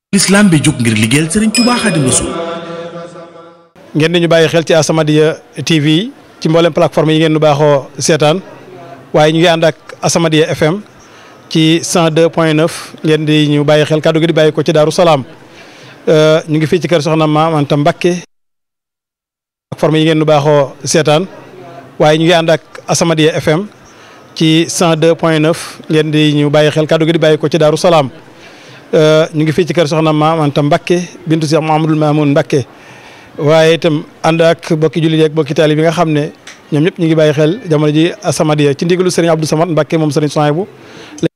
l'islam bi jóg ngir liggéeyal Serigne Touba Xaadimu Rasuul ngeen di ñu bàyyi xel ci As-Samadiyya TV ci mboolem plateforme yi ngeen nu baaxoo seetaan waaye ñu ngi ànd ak As-Samadiyya FM ci 102.9 ngeen di ñu bàyyi xel kàddu gi di bàyyi ko ci Daaru Salaam ñu ngi fii ci kër Soxna Maam Anta Mbakke plateforme yi ngeen nu baaxoo seetaan waaye ñu ngi ànd ak As-Samadiyya FM ci 102.9 ngeen di ñu bàyyi xel kàddu gi di bàyyi ko ci Daaru Salaam ñu ngi fii ci kër Soxna Maam Anta Mbakke bintu Cheikh Mouhamadoul Mamoun Mbakke waaye itam ànd ak bokki jullit yeeg bokki taali bi nga xam ne ñoom ñëpp ñu ngi bàyyi xel jamono ji As-Samadiyya ci ndigalu Serigne Abdou Samad Mbakke moom Serigne Souhaïbou